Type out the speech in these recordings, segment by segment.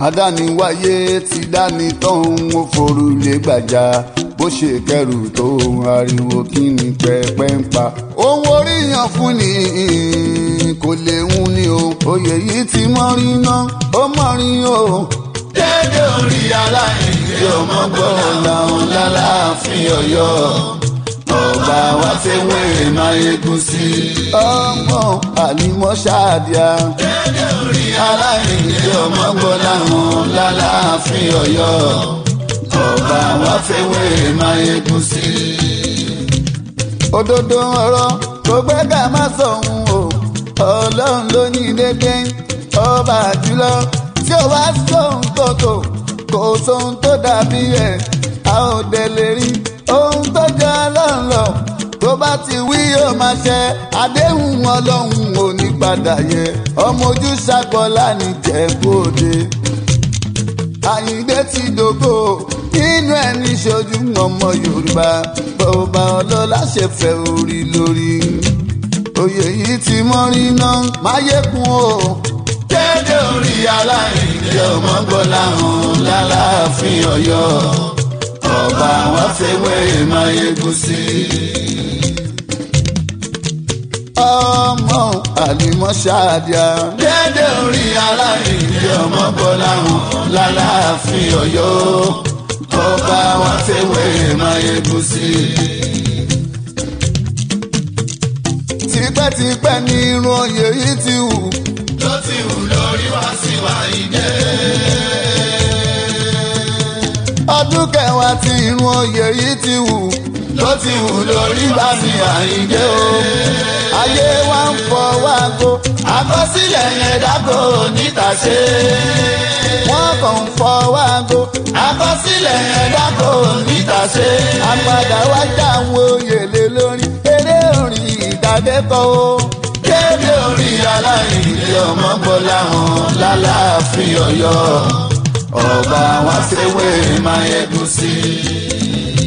adániwáyé ti dání tóun ó forúlé gbàjà bó ṣe kẹrù tó ariwo kí ni pẹpẹ ń pa. ohun oríyàn fún ni kò lè ń ní o oyè yìí ti mọ́rin náà ó mọ́rin o. dédé orí aláìní ọmọ gbọ́ làwọn lálàáfín ọ̀yọ́ ọba wa ṣe wéèrè máa yegun sí i. ọmọ àlìmọ́ ṣáàdìá. dédé orí aláìní ọmọ gbọ́ làwọn lálàáfín ọ̀yọ́ ọba wa ṣe wéèrè máa yegun sí i. òdodo ọ̀rọ̀ tó gbẹ́gà má sọ̀hún o ọlọ́run ló ní dédé ọba jùlọ tí ó wá sóhun tó tó kò sóhun tó dàbí ẹ̀ a ò dẹ̀ lè rí ohun tó jẹ́ ọlọ́run lọ tó bá ti wí yóò máa ṣẹ àdéhùn ọlọ́run ò ní padà yẹ ọmọ ojú ṣàkọlá ní jẹ̀bú òde. àyíǹde ti dògó nínú ẹni ṣojú ọmọ yorùbá bọ́ọ̀bá ọlọ́lá ṣe fẹ́ orí lórí. oyè yìí ti mọ́rí náà máyékun o. dédé orí aláìní ọmọ gbọ́lá hàn lálàáfín ọ̀yọ́ ọba wa fẹ́wé máa yegun sí i. ọmọ àlìmọ́ ṣáàdìá. dédé orí aláìní ọmọ bọ́lá hàn lálàáfín ọ̀yọ́ ọba wa fẹ́wé máa yegun sí i. tipẹ́tipẹ́ ni irun oyè yìí ti hù. tó ti hù lórí wá sí wa ìdè. ọdún kẹwàá tí irun oyè yìí ti hù. ló ti hù lórí wá sí àyíndé o. ayé wa ń fọwọ́ aago. àkọsílẹ̀ yẹn dákò níta ṣe. wọ́n kàn ń fọwọ́ aago. àkọsílẹ̀ yẹn dákò níta ṣe. àpàdà wá já àwọn oyè lé lórí. eré orin ìdádẹ́kọ̀ o. dédé orí aláìní ọmọ gbọ́lá hàn lálàáfín ọ̀yọ́ ọba wa fẹ́wé máa yegun sí i.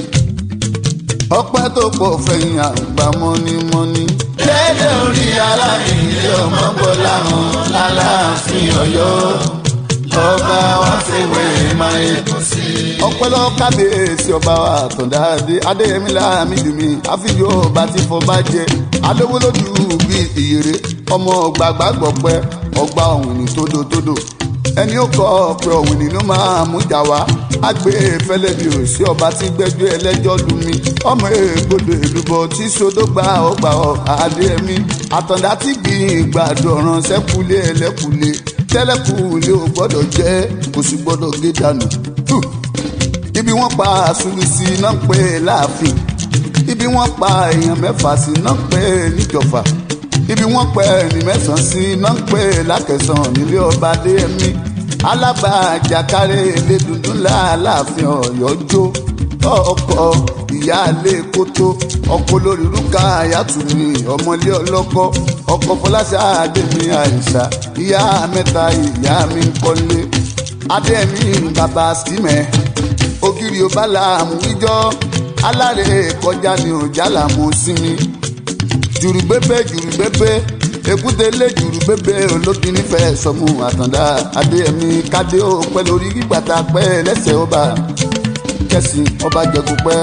ọpẹ́ tó pọ̀ fẹ̀yìn àgbà mọ́nímọ́ní. dédé orí aláìní ọmọ gbọ́lá hàn lálàáfín ọ̀yọ́ ọba wa fẹ́wé máa yegun sí i. ọpẹ́ lọ kábíyèsí ọba wa àtọ̀dá adé adéyẹmí láàmìdùmí àfijọ́ ọba tí fọba jẹ adówólódù bíi ìyèrè ọmọ gbàgbà gbọpẹ́ ọgbà ọ̀hún tódòtódò ẹni ó kọ ọpẹ ọ̀hún nínú máa mú jà wá àgbẹ̀ fẹlẹ́ bí ò sí ọba tí gbẹ́jọ́ ẹlẹ́jọ́ lu mi ọmọ ègbodò èlùbọ tí sodó gba ọgbà ọ adéyẹmí àtọ̀dá tí gbìn ìgbàdo ọ̀ràn sẹ́kùlé ẹlẹ́kùlé tẹ́lẹ̀kùlé ò gbọ́dọ̀ jẹ́ kò sì gbọ́dọ̀ gé dànù. Huh ibi wọ́n pa àṣùlù sí náà pé láàfin ibi wọ́n pa èèyàn mẹ́fà sí náà pé níjọba ibi wọ́n pẹ ẹni mẹ́sàn-án sí náà pé lákẹsàn nílé ọba adéyẹmí alábàájákárẹ ilé dundun láàláàfin Ọ̀yọ́ jó ọkọ ìyáálé kótó ọkọ lórí rúkà àyàtúmí ọmọlé ọlọ́kọ ọkọ fọláṣà àdèmí àìsà ìyá mẹ́ta ìyá mi ń kọ́lé adéyẹmí bàbá símẹ ògiri ọba làmú ìjọ alárè kọjá ní ọjà làmú sinmi jùrùgbébé jùrùgbébé èkúté lé jùrùgbébé olókì nífẹ̀ẹ́ sọmú àtàndá adéyẹmí kádé ó pẹ́ lórí gbígbàtà pẹ́ lẹ́sẹ̀ ọba kẹsìn ọba jẹ̀kú pẹ́.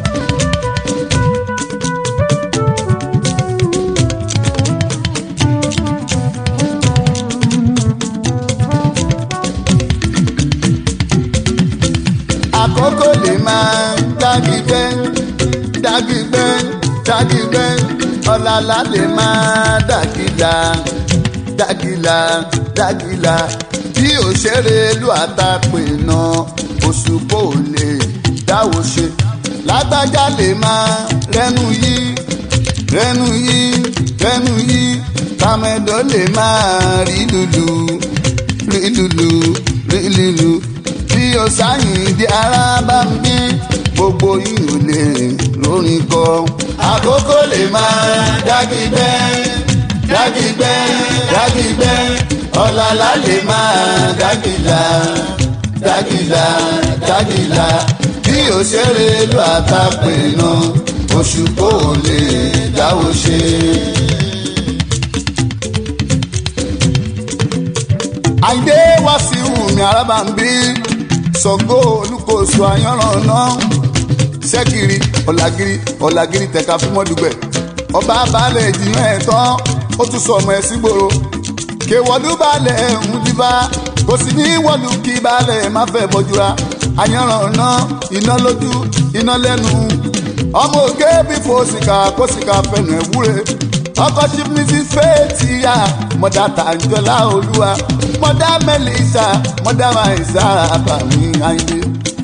àkókò lè máa dágígbẹ́ dágígbẹ́ dágígbẹ́ ọ̀làlà lè máa dàgìlà dàgìlà dàgìlà bí òṣèré ìlú àtàpè náà òṣùpọ̀ ò lè dáwọ́ ṣe lágbájá lè máa rẹ́nu yí rẹ́nu yí rẹ́nu yí tàmẹ́dọ́ lè máa rí lùlù rí lùlù rí lùlù bí o sáyìn di ara bá ń bí gbogbo yìí ò lè lórin kọ. àkókò lè máa dágígbẹ́ dágígbẹ́ dágígbẹ́ ọ̀làlà lè máa dágìlà dágìlà dágìlà bí òṣèré ló àtàpè náà oṣù kò lè dáwọ́ ṣe. àìdé wá sí wùmí arábàmbí sọgó olùkóso àyànràn náà ṣẹ́gìrì ọ̀làgìrì ọ̀làgìrì tẹ̀ka fún mọ́dùgbẹ̀ ọba balẹ̀ ìjìyàn ẹ̀ tán ó tún sọ ọmọ ẹ̀ sígboro kéwọ́lú balẹ̀ ń dìbà kò sì ní wọ́lú kí balẹ̀ má fẹ́ bọ́júra àyànràn náà iná lójú iná lẹ́nu ọmọ ògé bí fòsìkà kòsìkà fẹnu ẹ̀ wúre ọkọ chief mrs faithia mọdà tàǹjọlá olúwa mọdà melissa mọdà maisa àbàmì àyìndé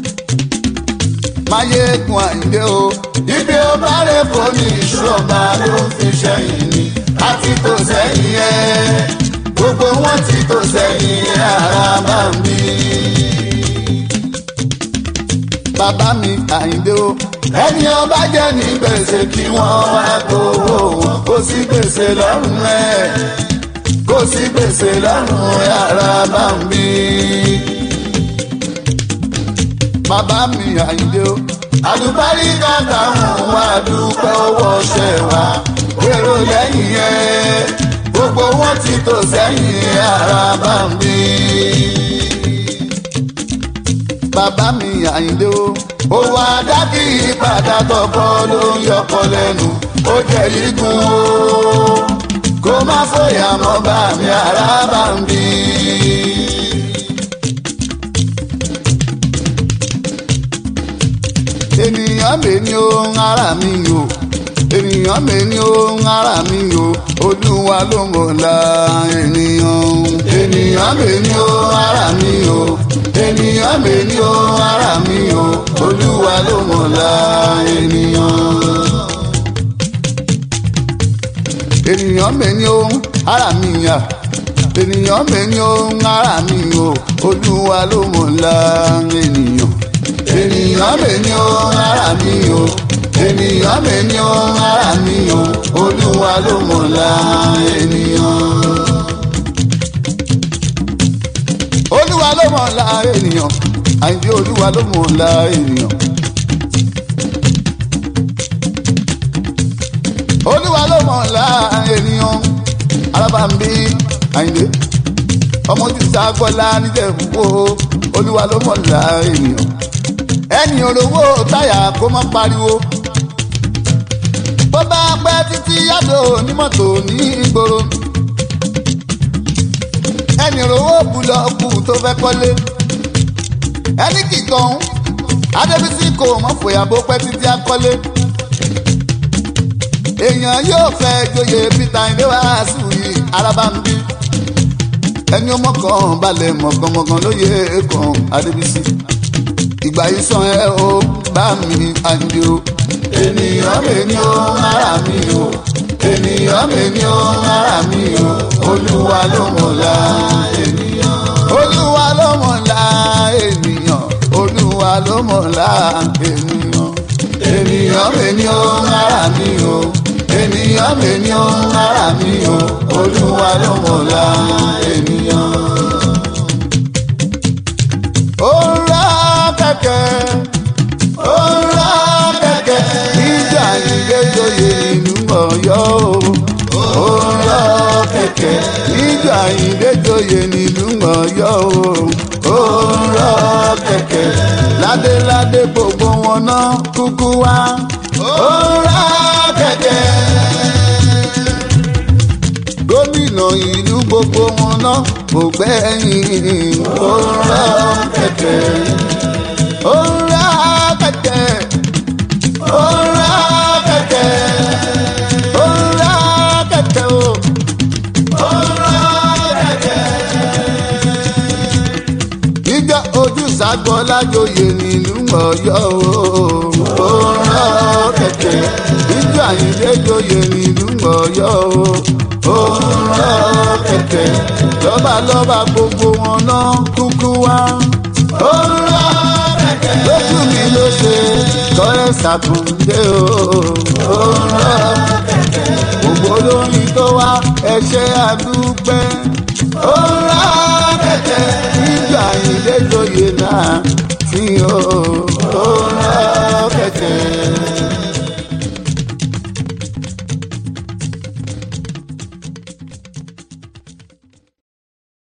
máyégun àyìndé o ibi ó bá rẹ̀ kó ní ìṣọba ló fi ṣẹ́yìn ni àti tó sẹ́yìn ẹ̀ gbogbo wọn ti tó sẹ́yìn ara bá ń bí. bàbá mi àyìndé o ẹni ọba jẹ́ ní gbèsè kí wọ́n wá gbowó wọn kó sí gbèsè lọ́rùn ẹ̀ kó sí gbèsè lọ́rùn ẹ̀ ara bá ń bí. bàbá mi àyìndé o àlùbáríkà táwọn wá dúpẹ́ owó ṣẹ̀ wá èrò lẹ́yìn ẹ̀ gbogbo wọn ti tò sẹ́yìn ara bá ń bí. bàbá mi àyìndé o owó adákì ìpadà tọkọ ló ń yọkọ lẹ́nu ó jẹ́ igun o kó má fòyà mọ́ bá mi ara bá ń bí. ènìyàn mi ni ohun ara mi o ènìyàn mi ni ohun ara mi o olúwa ló mọ̀ la ènìyàn ènìyàn mi ni ó ara mi o ènìyàn mi ni ó ara mi o olúwa ló mọ̀ la ènìyàn. ènìyàn mi ni ohun ara mi yà ènìyàn mi ni ohun ara mi o olúwa ló mọ̀ la ènìyàn ènìyàn mi ni ó ara mi o ènìyàn mi ni ó ara mi o olúwa ló mọ̀ la ènìyàn. olúwa ló mọ̀ la ènìyàn àyìndé olúwa ló mọ̀ la ènìyàn. olúwa ló mọ̀ la ènìyàn alábàmbí àyìndé ọmọ tí sàgbọ́lá níjẹ̀bú olúwa ló mọ̀ la ènìyàn ẹni olówó táyà kó má pariwo bó bá pẹ́ títí yàtọ̀ onímọ́tò ní ìgboro ẹni olówó búlọ́ọ̀kù tó fẹ́ kọ́lé ẹni kìkan adébísí kò mọ̀ fòyà bó pẹ́ títí akọ́lé èèyàn yóò fẹ́ joyè peter ìdíwàásù yìí arábàmbí ẹni ọmọ kan balẹ̀ mọ̀gànmọ̀gàn lóye kan adébísí ìgbà yìí sàn ẹ o bá mi àǹdí o. ènìyàn mi ni ó ara mi o ènìyàn mi ni ó ara mi o olúwa ló mọ̀ la ènìyàn. olúwa ló mọ̀ la ènìyàn olúwa ló mọ̀ la ènìyàn. ènìyàn mi ni ó ara mi o ènìyàn mi ni ó ara mi o olúwa ló mọ̀ la ènìyàn. ó ń rá kẹ̀kẹ́ ó ń rá kẹ̀kẹ́ níjà ìgbẹ́jọyè ìlú ọ̀yọ́ o. ó ń rá kẹ̀kẹ́ níjà ìgbẹ́jọyè ìlú ọ̀yọ́ o. ó ń rá kẹ̀kẹ́ ládéládé gbogbo wọn náà kúkú wá. ó ń rá kẹ̀kẹ́ gómìnà ìlú gbogbo wọn náà kò gbẹ́yìn. ó ń rá kẹ̀kẹ́ ó ń rá kẹ̀kẹ́ ó ń rá kẹ̀kẹ́ ó ń rá kẹ̀kẹ́ o. ó ń rá kẹ̀kẹ́. níjọ́ ojú sàgbọ́lájòyè nílùú ọ̀yọ́ o. ó ń rá kẹ̀kẹ́ níjọ́ àyíndéjòyè nílùú ọ̀yọ́ o. ó ń rá kẹ̀kẹ́ lọ́balọ́ba gbogbo wọn náà kúkú wá. ó ń rá kẹ̀kẹ́ lójú mi ló ṣe lọ́rẹ́ ṣàtúndé o. ó ń rá gbogbo lóyún tó wá ẹṣẹ́ àdúpẹ́. ó ń rá kẹ̀kẹ́ níjọ́ àyíndéjòyè náà fi hàn.